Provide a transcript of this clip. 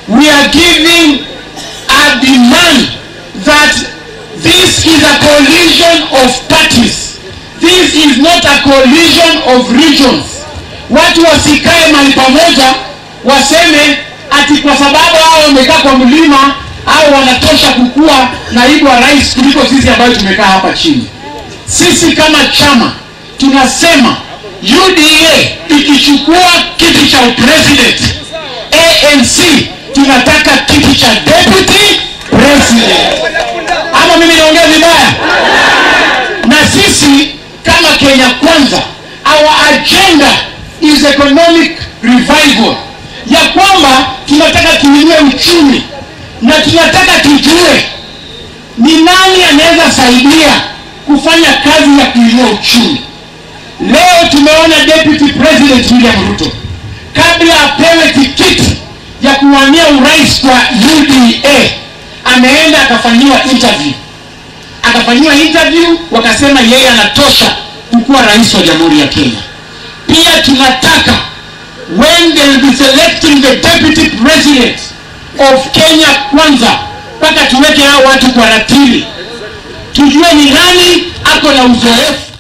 we are giving a demand that this is a coalition of parties. This is not a coalition of regions. Watu wasikae mahali pamoja waseme ati kwa sababu hao wamekaa kwa mlima au wanatosha kukuwa naibu wa rais kuliko sisi ambayo tumekaa hapa chini. Sisi kama chama tunasema UDA ikichukua kiti cha upresident, ANC tunataka kiti cha deputy president. Ama mimi naongea vibaya? Na sisi kama Kenya Kwanza, our agenda is economic revival, ya kwamba tunataka tuinue uchumi na tunataka tujue ni nani anaweza saidia kufanya kazi ya kuinua uchumi. Leo tumeona deputy president William Ruto kabla apewe tikiti ya kuwania urais kwa UDA ameenda akafanyiwa interview, akafanyiwa interview, wakasema yeye anatosha kukuwa rais wa jamhuri ya Kenya. Pia tunataka when they will be selecting the deputy president of Kenya Kwanza, mpaka tuweke hao watu kwa ratili, tujue ni nani ako na uzoefu